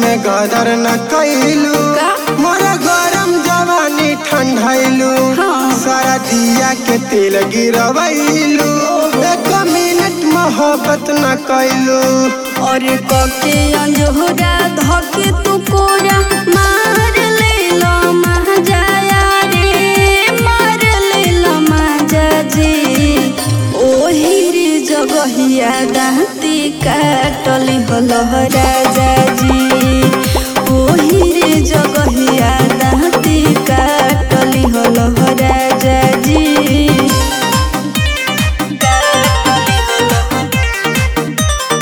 में गदर न कैलू का? मोरा गरम जवानी ठंडैलू हाँ। सारा दिया के तेल गिरवैलू एक मिनट मोहब्बत न कैलू और कके अंजोरा धके तू कोरा मार लेला महाजाया रे मार लेला माजा जी ओही रे जगहिया दाँती काटली हलह राजा जी ओही रे जगहिया दाँती काटली हलह राजा जी काटली हलह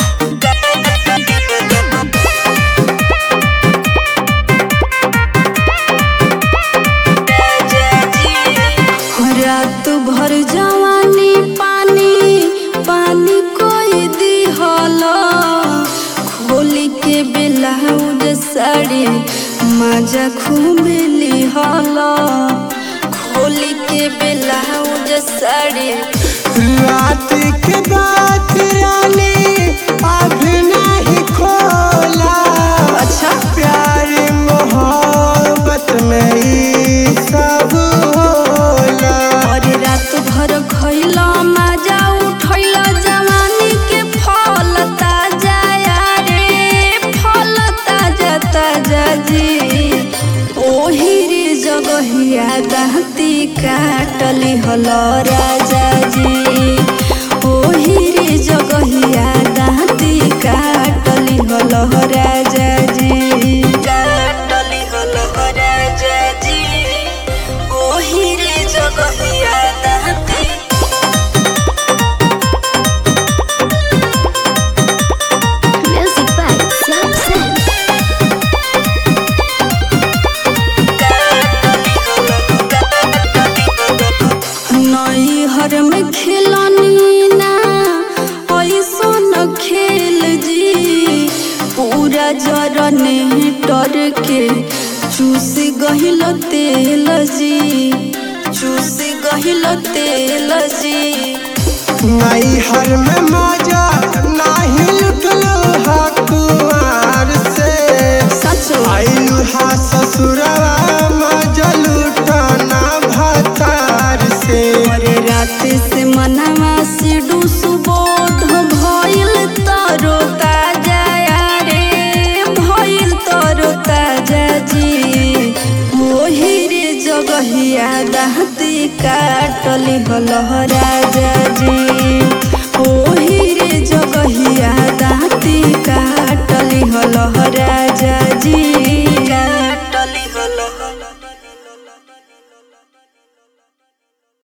रात भर जवानी पानी पानी कोई दिहल खोली के ब्लाउज साड़ी मजा खूब लिहल खोली के ब्लाउज साड़ी रात के बात रानी अभी नहीं खोला अच्छा प्यार मोहब्बत में ई सब होला और रात भर खैला मजा उठैला जवानी के फल ताजा रे फल ताजा ताजा जी ओही रे जगहिया दाँती काटली हल राजा जी ओही रे जगहिया दाँती काटली हल राजा जी काटली हल राजा जी ओही रे जगहिया दाँती Music by Sam Sam. नई हर में खेलनी ना ऐसो न खेल जी पूरा जरने डर के चूस गहिल तेल जी चूस गहिल तेल जी नई हर में मजा नहीं लुटलो हा कुआर से सच आइलू हा ससुरवा मजा लुटाना भतार से और रात से मनवा से सुबोध भइल तरो ताजा रे भइल तरो ताजा जी ओही रे जगहिया दाँती काटली हलह राजा जी ओही रे जगहिया दाँती काटली हलह राजा जी